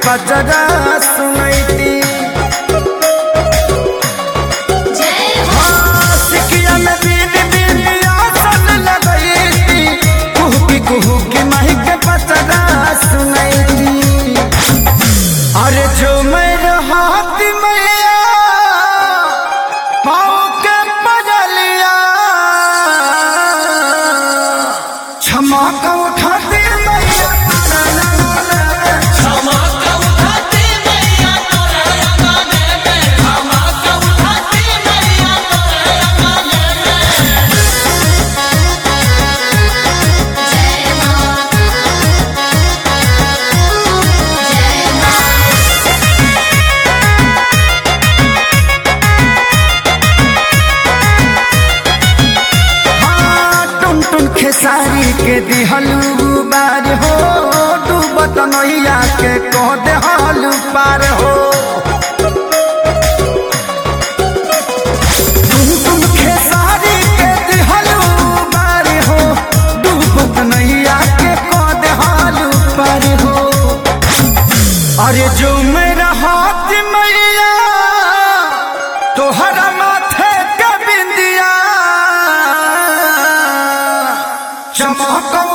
पचरा सुनैती सिकिया में बीन बीन आसन लगैती कुहकी कुहकी माही के पचरा सुनैती अरे जो मैं रहत मैया पाँव के बजलिया क्षमा का उठाती मैया क्षमा का उठाते मैया तोरा गाने में क्षमा का उठाते मैया तोरा गाने में जय मां जय मां हाँ, टुन टुन खेसारी के दिहलू बार हो डूबत नैया के कह देहलू पार हो टुन टुन खेसारी के दिहलू बार हो डूबत नैया के कह देहलू पार हो अरे जो मेरा हाथ मैया तोहरा माथे के बिंदिया चमक